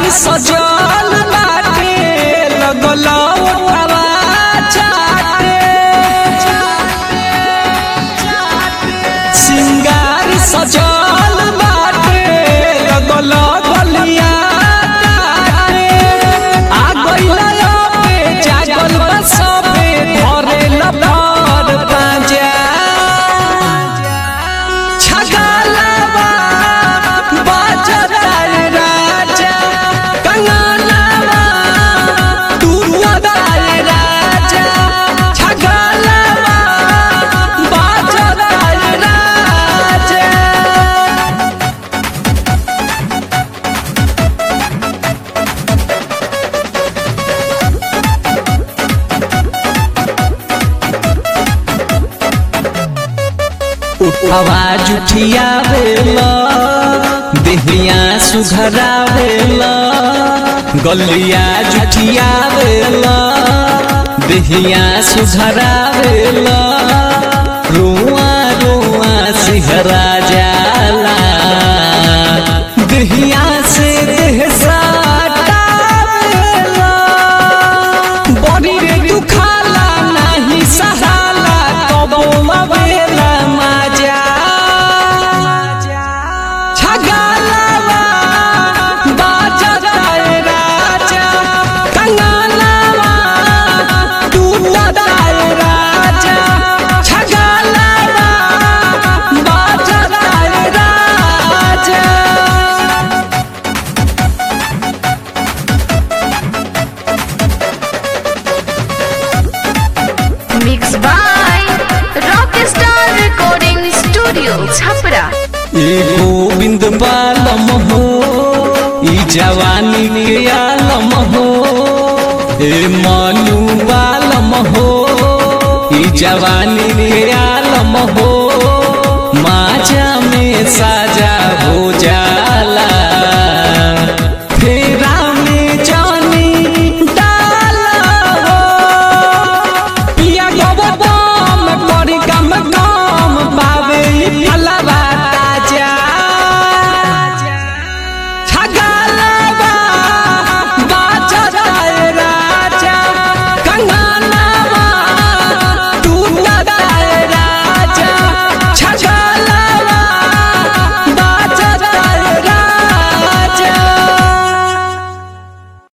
सजल बाटे लगल ओठवा चाटे सिंगार सजल बाटे लगल गलिया काटे आ गइल पे जागल बा सबे धरे लबर बाजा छगलवा बाजतार राजा कंगनवा टूटतार राजा छगलवा बाजतार राजा आवाज उठियावेला देहिया सुघरावेला गलिया जुठियावेला देहिया सुघरावेला रुआ रुआ सिहरा जाला देहिया से देह साटावेला बड़ी रे दुखाला नाही सहाला कबो मवेला माजा छगलवा बाजताए राजा कंगनवा टूटताए राजा छगलवा बाजताए राजा Mixed by Rockstar Recording Studio, Chhapra. ए गोविंद बालम हो ई जवानी के आलम हो ए मनु बालम हो ई जवानी के आलम हो